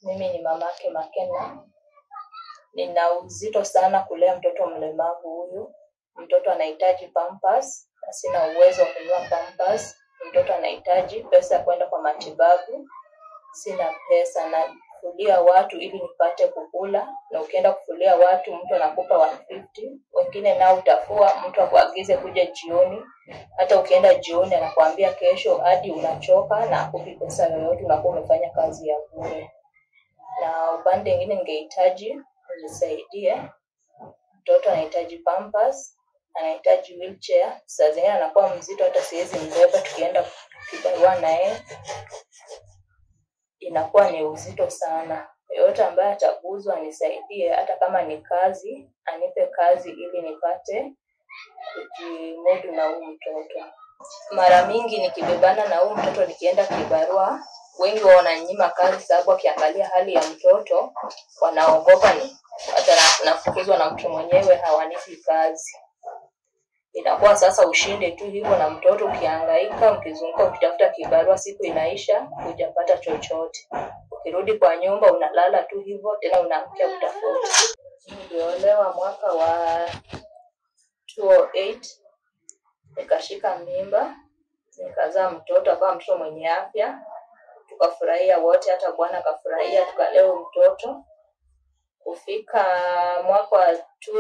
Mimi ni mamake Makena. Nina uzito sana kulea mtoto mlemavu huyu. Mtoto anahitaji pampers, na sina uwezo wa kununua pampers. Mtoto anahitaji pesa ya kwenda kwa matibabu, sina pesa. Nafulia watu ili nipate kukula, na ukienda kufulia watu mtu anakupa 150 wengine nao utafua mtu akuagize kuja jioni. Hata ukienda jioni anakuambia kesho, hadi unachoka na akupi pesa yoyote, unakuwa umefanya kazi ya bure. Na upande mwingine ningehitaji unisaidie, mtoto anahitaji pampers, anahitaji wheelchair. Saa zingine anakuwa mzito, hata siwezi mbeba, tukienda kibarua na yeye inakuwa ni uzito sana. Yeyote ambaye ataguzwa anisaidie, hata kama ni kazi, anipe kazi ili nipate kujimudu na huu mtoto. Mara mingi nikibebana na huu mtoto nikienda kibarua, wengi wao wananyima kazi sababu wakiangalia hali ya mtoto wanaogopa ni hata na- nafukuzwa na mtu mwenyewe hawanipi kazi. Inakuwa sasa ushinde tu hivyo na mtoto ukihangaika, mkizunguka ukitafuta kibarua, siku inaisha hujapata chochote. Ukirudi kwa nyumba unalala tu hivyo, tena unaamkia kutafuta. Niliolewa mwaka wa 2008 nikashika mimba nikazaa mtoto akawa mtoto mwenye afya tukafurahia wote hata bwana akafurahia tukalea huyu mtoto kufika mwaka wa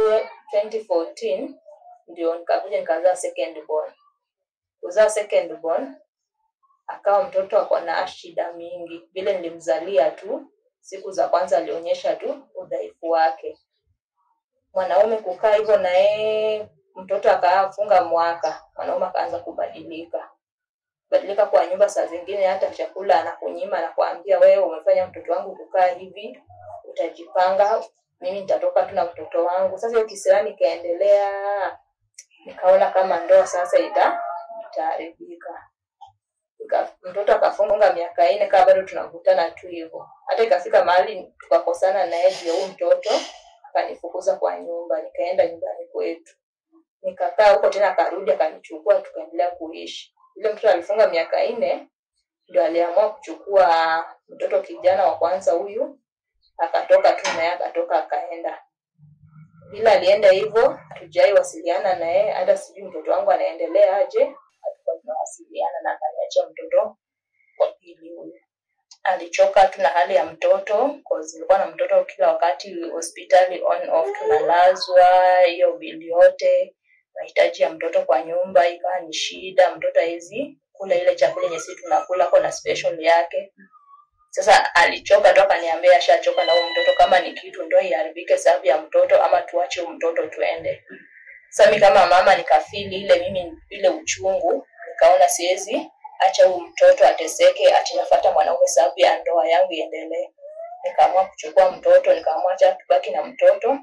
2014 ndio nikakuja nikazaa second born kuzaa second born akawa mtoto ako na shida mingi vile nilimzalia tu siku za kwanza alionyesha tu udhaifu wake mwanaume kukaa hivyo na yeye mtoto akafunga mwaka mwanaume akaanza kubadilika badilika kwa nyumba saa zingine hata chakula anakunyima anakuambia wewe umefanya mtoto wangu kukaa hivi utajipanga mimi nitatoka tu na mtoto wangu sasa hiyo kisirani ikaendelea nikaona kama ndoa sasa ita itaharibika Ika- mtoto akafunga miaka nne kaa bado tunakutana tu hivyo hata ikafika mahali tukakosana naye juu ya huu mtoto akanifukuza kwa nyumba nikaenda nyumbani kwetu nikakaa huko tena akarudi akanichukua tukaendelea kuishi yule mtoto alifunga miaka nne ndio aliamua kuchukua mtoto kijana wa kwanza huyu akatoka tu naye akatoka akaenda bila alienda hivyo hatujai wasiliana naye hata sijui mtoto wangu anaendelea aje hatukuwa tunawasiliana na akaniachia mtoto wa pili huyu alichoka tu na hali ya mtoto cause nilikuwa na mtoto kila wakati hospitali on off tunalazwa hiyo bili yote mahitaji ya mtoto kwa nyumba ikawa ni shida mtoto hawezi kula ile chakula yenye sisi tunakula kuna special yake sasa alichoka tu akaniambia ashachoka na huyu mtoto kama ni kitu ndo iharibike sababu ya mtoto ama tuache huyu mtoto tuende sasa mi kama mama nikafili ile mimi ile uchungu nikaona siwezi acha huyu mtoto ateseke ati nafuata mwanaume sababu ya ndoa yangu iendelee nikaamua kuchukua mtoto nikaamua acha tubaki na mtoto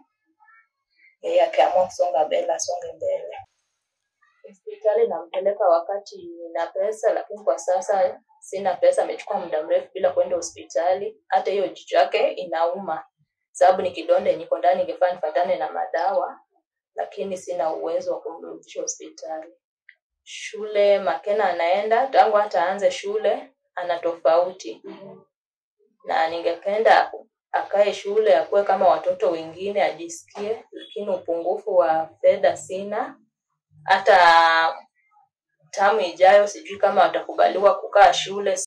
yeye akiamua kusonga mbele asonge mbele hospitali nampeleka wakati nina pesa lakini kwa sasa sina pesa amechukua muda mrefu bila kwenda hospitali hata hiyo jicho yake inauma sababu ni kidonde niko ndani ingefaa nifatane na madawa lakini sina uwezo wa kumrudisha hospitali shule makena anaenda tangu hata aanze shule ana tofauti na ningependa akae shule akuwe kama watoto wengine ajisikie lakini upungufu wa fedha sina hata tamu ijayo sijui kama watakubaliwa kukaa shule